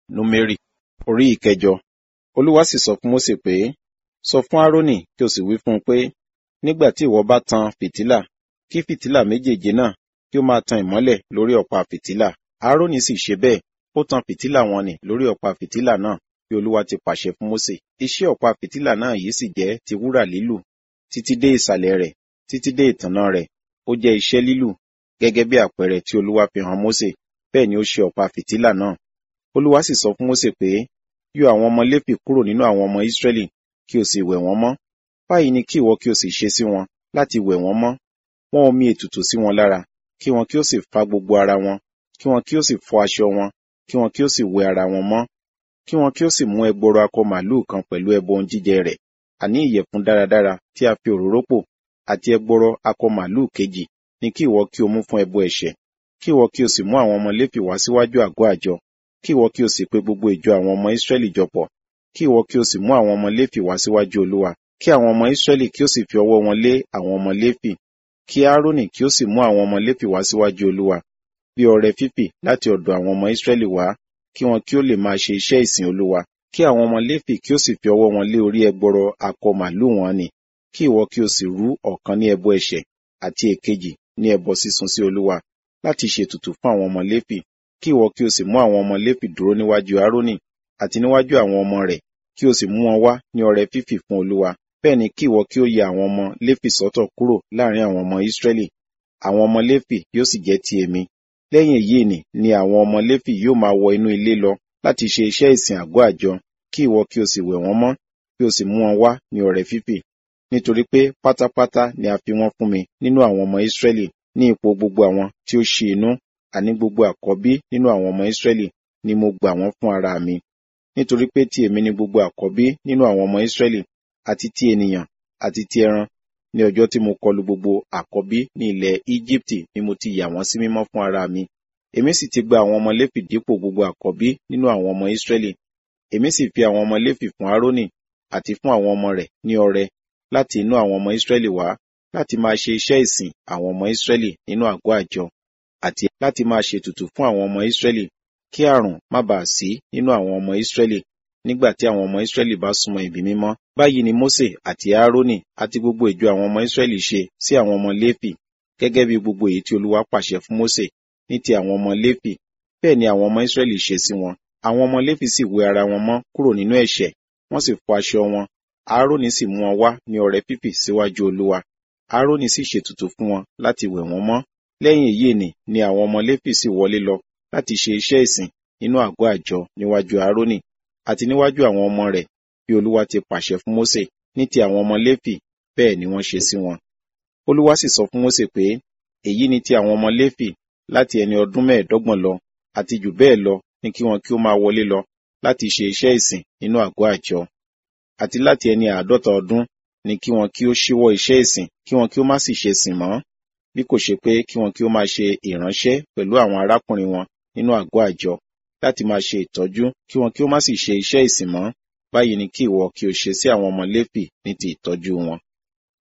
númérì orí ìkẹjọ olúwa sì sọ fún mósè pé sọ fún árónì kí o sì wí fún un pé nígbà tí ìwọ bá tan fìtílà kí fìtílà méjèèje náà kí ó máa tan ìmọ́lẹ̀ lórí ọ̀pá fìtílà árónì sì ṣe bẹ́ẹ̀ ó tan fìtílà wọn nì lórí ọ̀pá fìtílà náà bí olúwa ti pàṣẹ fún mósè iṣẹ́ ọ̀pá fìtílà náà yìí sì jẹ́ ti wúrà lílù títí dé ìsàlẹ̀ rẹ̀ títí dé ìtànná rẹ̀ ó jẹ́ iṣẹ́ lílù gẹ́gẹ́ bí àpẹẹrẹ tí olúwa fi hàn mósè bẹ́ẹ̀ ni ó ṣe ọ̀pá fìtílà náà olúwa sì sọ fún mósè pé yọ àwọn ọmọ léfì kúrò nínú àwọn ọmọ ísírẹ́lì kí o sì wẹ̀ wọ́n mọ́ báyìí ni kí ìwọ kí o sì ṣe sí wọn láti wẹ̀ wọ́n mọ́ wọ́n omi ètùtù sí wọn lára kí wọn kí ó sì fa gbogbo ara wọn kí wọn kí ó sì fọ aṣọ wọn kí wọn kí ó sì wẹ ara wọn mọ́ kí wọn kí ó sì mú ẹgbọrọ akọ màlúù kan pẹ̀lú ẹbọ ohun jíjẹ rẹ̀ àní ìyẹ̀fun dáradára tí a fi òróró pò àti ẹgbọrọ akọ màlúù kejì ni kí ìwọ kí o mú fún ẹbọ ẹ̀ṣẹ̀ kí ìwọ kí o sì mú àwọn ọmọ léfì wá síwájú àgọ́ àjọ kí ìwọ kí o sì pe gbogbo ìjọ àwọn ọmọ ísírẹ́lì jọpọ̀ kí ìwọ kí o sì mú àwọn ọmọ léfì wá síwájú olúwa kí àwọn ọmọ ísírẹ́lì kí o sì fi ọwọ́ wọn lé àwọn ọmọ léfì kí árónì kí o sì mú àwọn ọmọ léfì wá síwájú olúwa bí ọrẹ fífì láti ọ̀dọ̀ àwọn ọmọ ísírẹ́lì wá kí wọn kí ó lè máa ṣe iṣẹ́ ìsìn olúwa kí àwọn ọmọ léfì kí ó sì fi ọwọ́ wọn lé orí ẹgbọrọ akọ màlúù wọn nì kí ìwọ kí o sì rú ọ̀kan ní ẹbọ ẹ̀ṣẹ̀ àti èkejì ní ẹbọ sísun sí olúwa láti ṣètùtù fún àwọn ọmọ léfì kí ìwọ kí o sì mú àwọn ọmọ léfì dúró níwájú árónì àti níwájú àwọn ọmọ rẹ̀ kí o sì mú wọn wá ní ọrẹ fífì fún olúwa bẹ́ẹ̀ ni kí ìwọ kí o yà àwọn ọmọ léfì sọ́tọ̀ kúrò láàrin àwọn ọmọ ísírẹ́lì àwọn ọmọ léfì yóò sì jẹ́ ti èmi lẹ́yìn èyí ni ni àwọn ọmọ léfì yóò máa wọ inú ilé lọ láti ṣe iṣẹ́ ìsìn àgọ́ àjọ kí ìwọ kí o sì wẹ̀ wọ́n mọ́ kí o sì mú wọn wá ní ọrẹ fífì nítorí pé pátápátá ni a fi wọ́n fún mi nínú àwọn ọmọ ísírẹ́lì ní ipò gbogbo àwọn tí ó ṣí inú àní gbogbo àkọ́bí nínú àwọn ọmọ ísírẹ́lì ni mo gbà wọ́n fún ara mi nítorí pé ti èmi ni gbogbo àkọ́bí nínú àwọn ọmọ ísírẹ́lì àti ti ènìyàn àti ti ẹran ní ọjọ́ tí mo kọlu gbogbo àkọ́bí ní ilẹ̀ íjíbítì ni mo ti yà wọ́n sí mímọ́ fún ara mi èmi sì ti gba àwọn ọmọ léfì dípò gbogbo àkọ́bí nínú àwọn ọmọ ísírẹ́lì èmi sì fi àwọn ọmọ léfì fún árónì àti fún àwọn ọmọ rẹ̀ ní ọrẹ láti inú àwọn ọmọ ísírẹ́lì wá láti máa ṣe iṣẹ́ ìsìn àwọn ọmọ ísírẹ́lì nínú àgọ́ àjọ àti láti máa ṣètùtù fún àwọn ọmọ ísírẹ́lì kí àrùn má bàa sí nínú àwọn ọmọ ísírẹ́lì nígbà tí àwọn ọmọ ísírẹ́lì bá súnmọ́ ibi mímọ́ báyìí ni mósè àti árónì àti gbogbo ìjọ àwọn ọmọ ísírẹ́lì ṣe sí àwọn ọmọ léfì gẹ́gẹ́ bí gbogbo èyí tí olúwa pàṣẹ fún mósè ní ti àwọn ọmọ léfì bẹ́ẹ̀ ni àwọn ọmọ ísírẹ́lì ṣe sí wọn àwọn ọmọ léfì sì wẹ ara wọn mọ́ kúrò nínú ẹ̀ṣẹ̀ wọ́n sì fọ aṣọ wọn árónì sì mú wọn wá ní ọrẹ fífì síwájú olúwa árónì sì ṣètùtù fún wọn láti wẹ̀ wọ́n mọ́ lẹ́yìn èyí ni ni àwọn ọmọ léfì sì wọlé lọ láti ṣe iṣẹ́ ìsìn nínú àgọ́ àjọ níwájú árónì àti níwájú àwọn ọmọ rẹ̀ bí olúwa ti pàṣẹ fún mósè ní ti àwọn ọmọ léfì bẹ́ẹ̀ ni wọ́n ṣe sí wọn olúwa sì sọ fún mósè pé èyí ni ti àwọn ọmọ léfì láti ẹni ọdún mẹ́ẹ̀ẹ́dọ́gbọ̀n lọ àti jù bẹ́ẹ̀ lọ ní kí wọn kí ó máa wọlé lọ láti ṣe iṣẹ́ ìsìn nínú àgọ́ àjọ àti láti ẹni àádọ́ta ọdún ni kí wọn kí ó ṣíwọ́ iṣẹ́ ìsìn kí wọn kí ó má sì ṣe sìn mọ́ bí kò ṣe pé kí wọn kí ó máa ṣe ìránṣẹ́ pẹ̀lú àwọn arákùnrin wọn nínú àgọ́ àjọ láti máa ṣe ìtọ́jú kí wọn kí ó má sì ṣe iṣẹ́ ìsìn mọ́ báyìí ni kí ìwọ kí o ṣe sí àwọn ọmọ léfì ní ti ìtọ́jú wọn